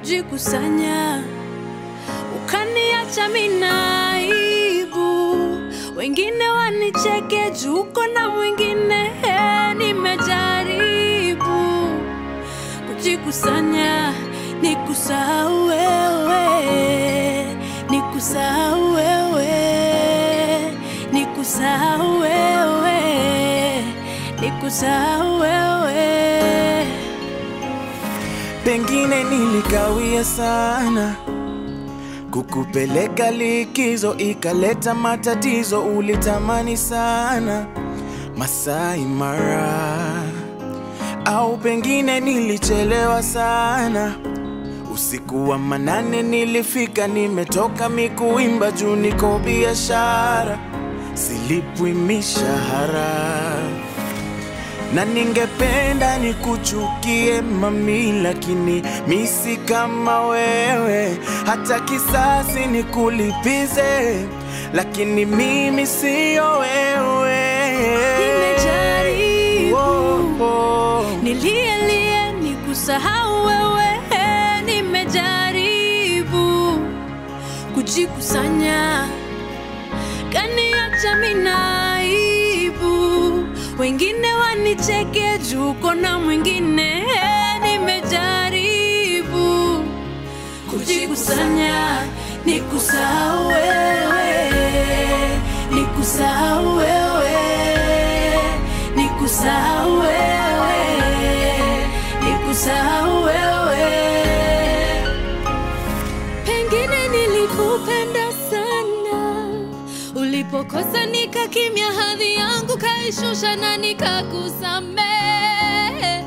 kujikusanya, ukaniacha minaibu, wengine wanicheke juu uko na mwingine. Nimejaribu kujikusanya, nikusahau wewe, nikusahau wewe, nikusahau wewe, nikusahau wewe. Pengine nilikawia sana kukupeleka likizo, ikaleta matatizo. Ulitamani sana Masai Mara, au pengine nilichelewa sana. Usiku wa manane nilifika, nimetoka mikuimba juu niko biashara, silipwi mishahara na ningependa nikuchukie mami, lakini misi kama wewe, hata kisasi nikulipize, lakini mimi siyo wewe. Nimejaribu. Oh, oh. Nilielie nikusahau wewe, nimejaribu kujikusanya, kaniacha minaibu, wengine wanicheke juu uko na mwingine. Nimejaribu kujikusanya, nikusahau wewe, nikusahau wewe, nikusahau wewe, nikusahau wewe. Pengine nilikupenda sana, ulipokosa nikakimya, hadhi yangu kaishusha na nikakusamehe,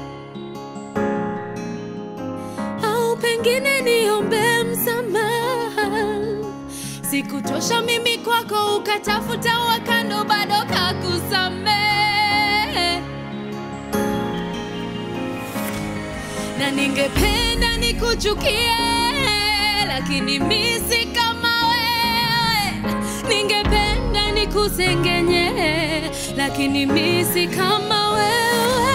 au pengine niombe msamaha, sikutosha mimi kwako, ukatafuta wakando, bado kakusamehe na ningependa nikuchukie, lakini misi kama wewe. Ningependa nikusengenye, lakini misi kama wewe.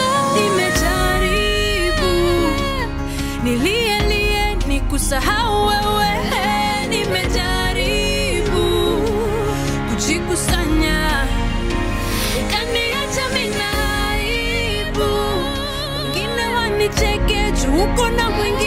Nimejaribu nilielie nikusahau wewe, nimejaribu kujikusanya kaniacha minaibu, wengine wanicheke juu uko na mwingine.